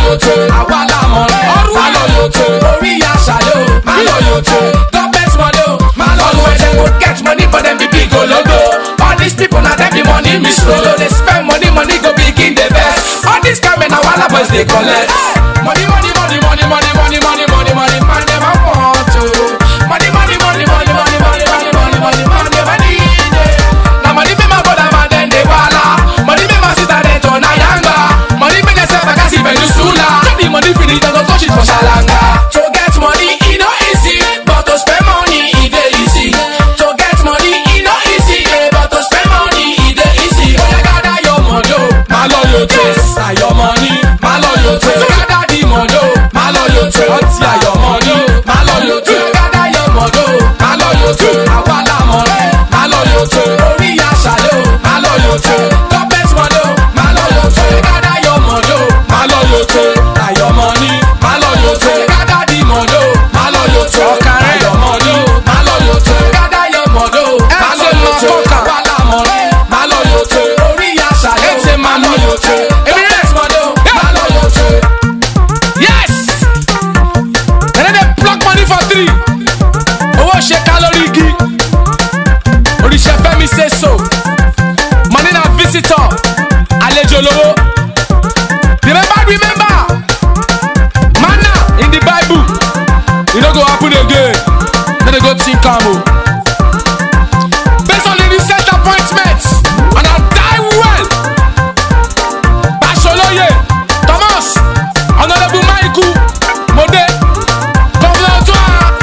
yòótọ́ àwa làmọ̀ rẹ̀ má lọ yòótọ́ orí àṣà yóò má lọ yòótọ́ government money o má lọ yòótọ́ dem go get money but dem be big ologo all these people na dem be money misrolo dey spend money money go begin dey vex all these kind men na wahala boys dey collect. money money money money money money money money money man dem a want o money money money money money money money money money man dem a need it. na money make my brother man dem dey wahala money make my sister dem turn ayanga money make dem sell bakasi peninsula no be money finish dem go touch it for salanga. to get money e no easy but to spend money e dey easy to get money e no easy eh, but to spend money e dey easy. oya gather your money o ma lọ yòótọ́ ayọ̀ money ma lọ yòótọ́ gather the money o ma lọ yòótọ́ ọtí ayọ̀ money o ma lọ yòótọ́ gather your money o ma lọ yòótọ́ àwa làmọ̀ rẹ̀ ma lọ yòótọ́ orí àṣàlẹ̀ o ma lọ yòótọ́ government money o ma lọ yòótọ́ gather your money o ma lọ yòótọ́ ayọ̀ money ma lọ yòótọ́ gather the money o ma lọ yòótọ́ ọ̀kàrẹ̀ ayọ̀ money o ma lọ yòótọ́ gather your money o ma lọ yòótọ́ àwa làmọ̀ rẹ̀ ma lọ yòótọ́ orí àṣàlẹ̀ o ma lọ yòótọ́ government money o ma lọ yòótọ́. yes dem dey pluck money for tree owó ṣe ká lórí igi oríṣẹ́ fẹ́mi ṣe so money na visitor àlejò lówó remember remember manna in the bible e no go happen again no dey go think am o based on the recent appointment and i die well Basoloye Thomas Honourable Maiku Mode Governor Otua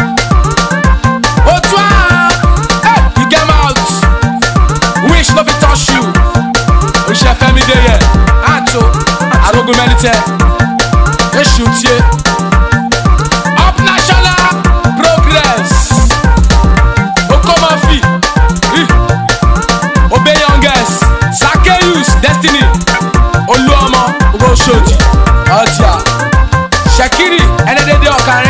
Otua hey, you get mouth wish no fit touch you oṣiṣẹ́ Fẹ́mi dey here ato arogun mẹ́lítẹ́ eṣu tie up national progress okomafi ih, obe youngest Zaccheaus destiny olúọmọ owó ṣòdì ọjà ṣèkírì ẹnẹdẹdẹ ọkàrin.